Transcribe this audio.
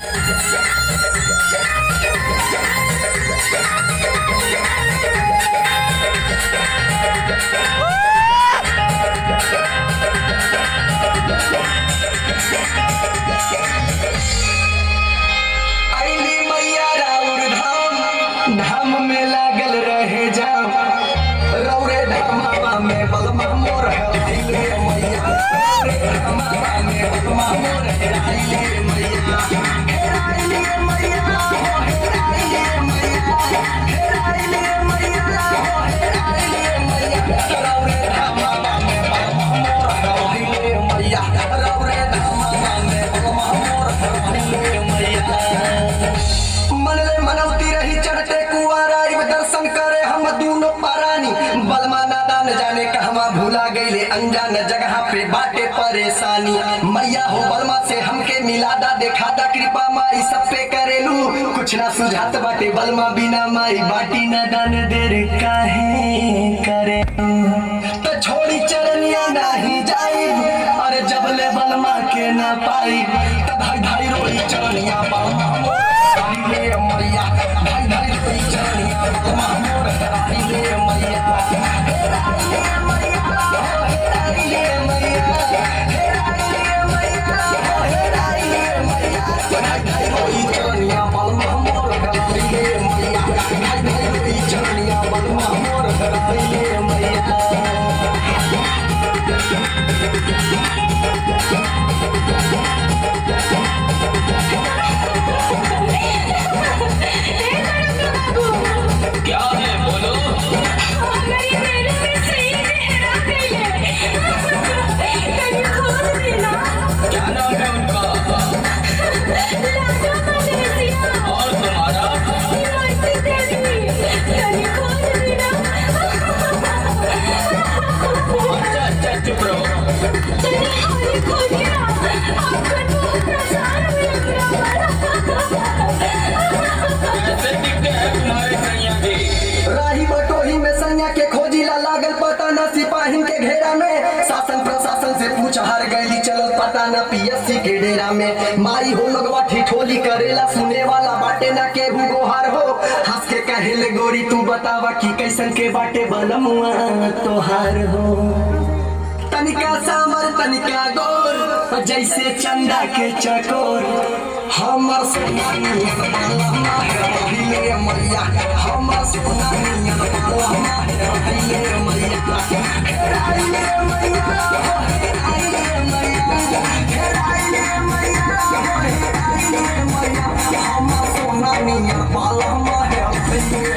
आईली मैया राउर धाम धाम में लागल रहे जाम रौरे धामावा में बलमा मोर है आईले मैया रौरे धामावा में बलमा मोर है आईले मैया हे आईले मैया हो हे आईले मैया हे आईले मैया हो हे आईले मैया रौरे धामावा में बलमा मोर है आईले मैया रौरे धामावा में बलमा मोर है आईले मैया मनले मनौती रही चढ़ते कुआरा इब दर्शन करे हम दूनो पारानी बलमा नादा न जाने कहवा भूला गईले अनजान जगह पे बाटे परेशानी मैया हो बलमा से हमके मिलादा देखादा कृपा माई सब पे करेलू कुछ ना सुझात बाटे बलमा बिना माई बाटी न दान देर काहे करे तो छोड़ी चरनिया नहीं जाई अरे जबले बलमा के ना पाई तब भाई भाई रोई चरनिया बलमा ले मैया भाई भाई रोई चरनिया बलमा मोर हराई ले मैया हेराई ले मैया हेराई ले मैया हेराई ले मैया हेराई ले मैया भाई भाई रोई चरनिया बलमा मोर हराई ले मैया भाई भाई रोई चरनिया बलमा मोर हराई ले मैया क्या है बोलो मेरी मेरे में सही लहरा गई है कहीं खोल देना क्या नाम है उनका लाडो मलेशिया और तुम्हारा हिमाचल देवी कहीं खोल देना अच्छा अच्छा चुप रहो चलिए हमारी खोलिए आपका तो प्रसार मिल रहा कैसे दिखते हैं तुम्हारे कन्या भी राही बटोही में सैया के खोजिला लागल पता न सिपाही के घेरा में शासन प्रशासन से पूछ हार गईली चलल पता न पीएससी के डेरा में माई हो लगवा ठिठोली करेला सुने वाला बाटे न के गोहार हो हंस के कहेले गोरी तू बतावा कि कैसन के बाटे बनमुआ तोहार हो तनिका सामर तनिका गोर जैसे चंदा के चकोर हमर सोना नियन बाला है हिले मैया हमर सोना नियन बाला है हिले मैया हेराइले मैया हेराइले मैया हेराइले मैया हेराइले मैया हमर सोना नियन बाला है हिले